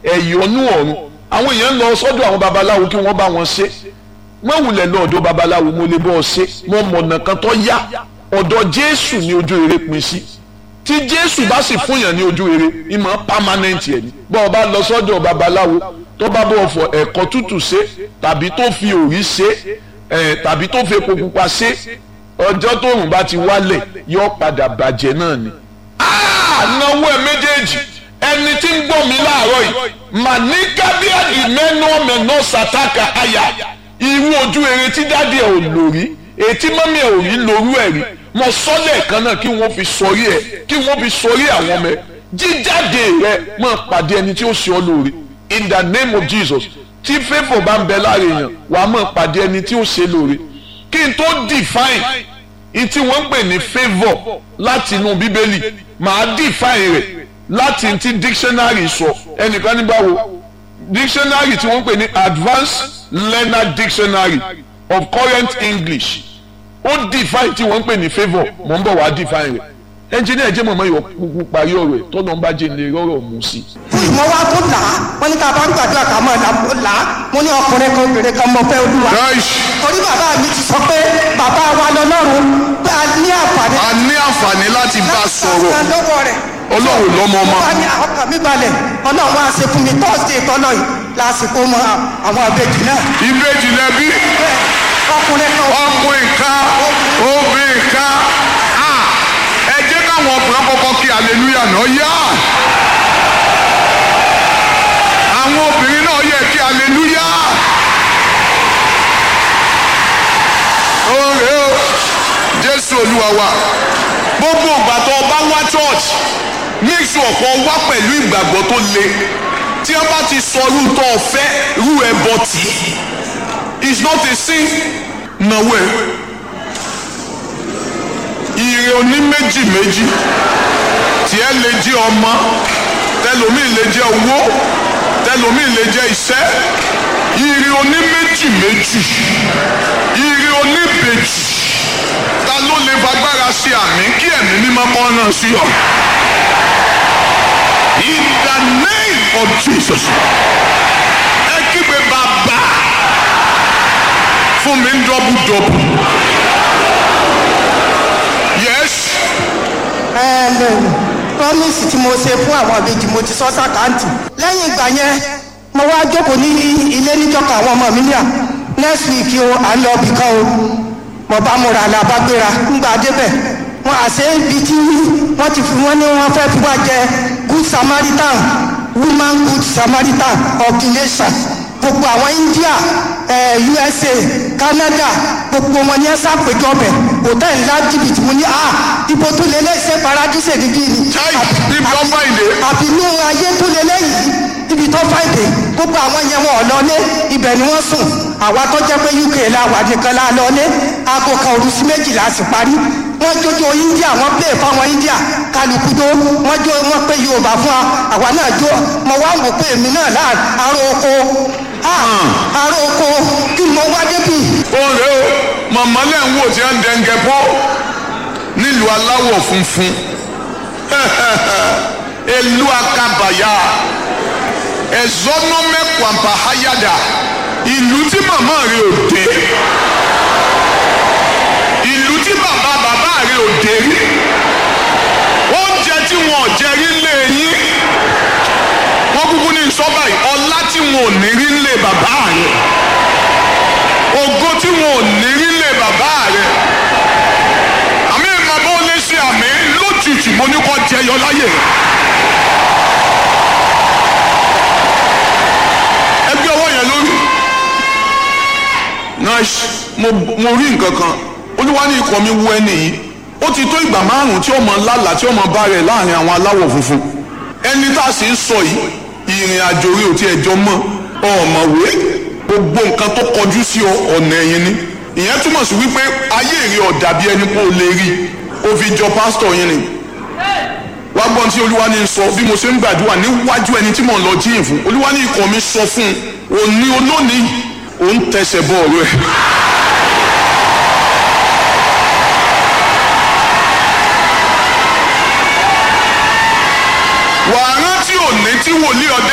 ẹ̀yọ́nú ọ̀run àwọn èèyàn ń lọ sọ́dọ̀ àwọn babaláwo kí wọ́n bá wọn ṣe wọ́n wulẹ̀ lọ ọ̀dọ̀ babaláwo mo lè bọ́ ọ ṣe mo mọ̀nà kan tó yá ọ̀dọ̀ jésù ní ojú rere pin sí tí jésù bá sì fún yàn ní ojú rere ìmọ̀ permanent ẹ̀ ni bọ́ ọ bá lọ sọ́dọ̀ babaláwo tó bá bọ̀ fọ ẹ̀kọ́ tútù ṣe tàbí tó fi òrí ṣe ẹ̀ tàbí tó fi epo pupa ṣe ọjọ́ tóòrùn bá ti wálẹ̀ yóò padà bàjẹ́ náà ni. ànáwó ẹ méjèèjì ẹni tí ń gbọ́ mi láàárọ̀ yìí màníkàbíàdì mẹ́nu ọ̀mẹ̀nà sàtàkà àyà irú ojú eré tí dáàdi ẹ̀ ò lò rí ètí mọ́mí ẹ̀ ò rí lórú ẹ̀ rí mo sọ́lẹ̀ kan náà kí wọ́n fi sọrí ẹ̀ kí wọ́n fi sọrí àwọn ọmọ ẹ̀ jíjáde rẹ̀ máa pàdé ẹni tí ó ṣe ọ́ lóore in the name of Jesus tí favour bá ń bẹ láàrin èèyàn wàá máa pàdé ẹni tí ó ṣe lóore kí n tó define in tí wọ́n ń pè ní favour láti inú bíbélì màá define rẹ̀ láti ti dictionary sọ ẹnìkan ní báwo dictionary tí wọ́n ń pè ní advanced learner dictionary of current English ó define tí wọ́n ń pè ní favour mò ń bọ̀ wá define rẹ̀ ẹnjìnìá jẹ́ mọ̀mọ́ yọ kúkú parí ọ̀rọ̀ ẹ̀ tọ́nà ń bá jẹ́ ilé rọ́rọ̀ mú sí. mo wá tó là á wọn ní ká bá ń gbàdúrà ká mọ̀ ọ́ là á mo ní ọkùnrin kan obìnrin kan mọ̀ fẹ́ olúwa. torí bàbá mi ti sọ pé bàbá wa lọ́lọ́run pé a ní àǹfààní. a ní àǹfààní láti bá a sọ̀rọ̀ láti lọ́wọ́ rẹ̀. ọlọ́run lọ́mọ ọmọ. wọ́n ní ọkàn mi balẹ̀ ọlọ́run wá ṣe fún mi tọ́sídẹ̀ẹ́ tọ́lọ́ yìí lásìkò mọ àwọn àbẹ̀jì náà. ìbejì lẹbi ọkùnrin kan ọkùnrin kan obìnrin kan Ah, ẹ jẹ́ káwọn ọkùnrin kọ́kọ́ kí hallelujah náà yá àwọn obìnrin náà yẹ kí hallelujah oore o jésù olúwa wa gbogbo ìgbà tó o bá wá church make sure kó o wá pẹ̀lú ìgbàgbọ́ tó le tí wọ́n bá ti sọ irú tó o fẹ́ irú ẹ̀ bọ̀ tì í is not a sin nàwó ẹ̀ ire oní méjì méjì tiẹ̀ lè jẹ́ ọmọ tẹlomi lè jẹ́ owó tẹlomi lè jẹ́ iṣẹ́ ire oní méjì méjì ire oní bèjì ta ló lè fagbára ṣe àmì kí ẹ̀mí mímọ́ kọ́ náà sí ọ. in the name of Jesus ẹ kígbe bàbá fún mi ń dọ́bù dọ́bù yes promise tí mo ṣe fún àwọn àbejì mo ti sọ sàkáǹtì lẹ́yìn ìgbà yẹn mo wá jókòó ní ilé níjọka àwọn ọmọ mi ní à next week o à ń lọ ibì kan o mo bá múra la bá gbéra ńgbà débẹ̀ wọn àṣẹ ibi tí wọ́n ti fi wọ́n ní wọ́n fẹ́ fi wá jẹ good samaritan woman good samaritan of the nation gbogbo àwọn India eh, USA Canada gbogbo wọn ní ẹ sàpèjọ bẹ hòtẹ́ẹ̀lì ńlá jìbìtì mo ní ah ibo tó lé lẹ́sẹ̀ paradíṣe níbí ni Chai, ibi tó fàìdé. àbínú ayé tó lé lẹ́yìn ibi tó fàìdé gbogbo àwọn yẹn wọn ò lọlé ibẹ̀ ni wọ́n sùn àwa tó jẹ́ pé UK la wà nìkan la lọlé aago kan òru sí méjìlá sì parí wọ́n jójó India wọ́n play fáwọn India kálukú jó wọ́n jó wọ́n pé Yorùbá fún wa àwa náà jó mo wá wò pé èmi náà láà aró oko ah aró oko kí ni mo wá débi oore o màmá lẹ́ ń wò tí wọ́n ń dẹ́ngẹ́ pọ́ nílùú aláwọ̀ funfun elu akabaya ẹ̀zọ́nọ́mẹ́kwàmpá hayada ìlú tí màmá rẹ̀ ò dé ìlú tí bàbá bàbá rẹ̀ ò dé rí oúnjẹ tí wọn ò jẹ rí lé yín wọ́n kúkú ní sọ́bà yìí ọlá tí wọn ò ní rí lé bàbá rẹ̀ ògo tí wọn ò ní rí lé bàbá rẹ̀ àmì bàbá ò lè ṣe àmì lójijì mo ní kó jẹyọ láyè ẹgbẹ́ ọwọ́ yẹn lórí nice mo mo rí nǹkan kan olúwa ní ikọ̀ mi wú ẹni yìí ó ti tó ìgbà márùn tí ọmọ lálàá tí ọmọ bá rẹ̀ láàrin àwọn aláwọ̀ funfun ẹni tá a sì ń sọ yìí ìrìn àjò rí ò tí ẹjọ́ mọ́ ọ̀mọ̀wé gbogbo nǹkan tó kọjú sí ọ ọ̀nà ẹ̀yìn ni ìyẹn túmọ̀ sí wípé ayé èrè ọ̀dà bí ẹni pé o lè rí o fi jọ pásítọ̀ yín ni wá gbọ́n tí olúwa ní sọ bí mo ṣe ń gbàdúrà níwájú ẹni tí mò ń lọ jíyìn fún olúwa ní ikọ̀ mi sọ fún un òní olónìí òun tẹsẹ̀ bọ́ọ̀lù ẹ̀. wàá rántí òní tí wòlíì ọdẹ.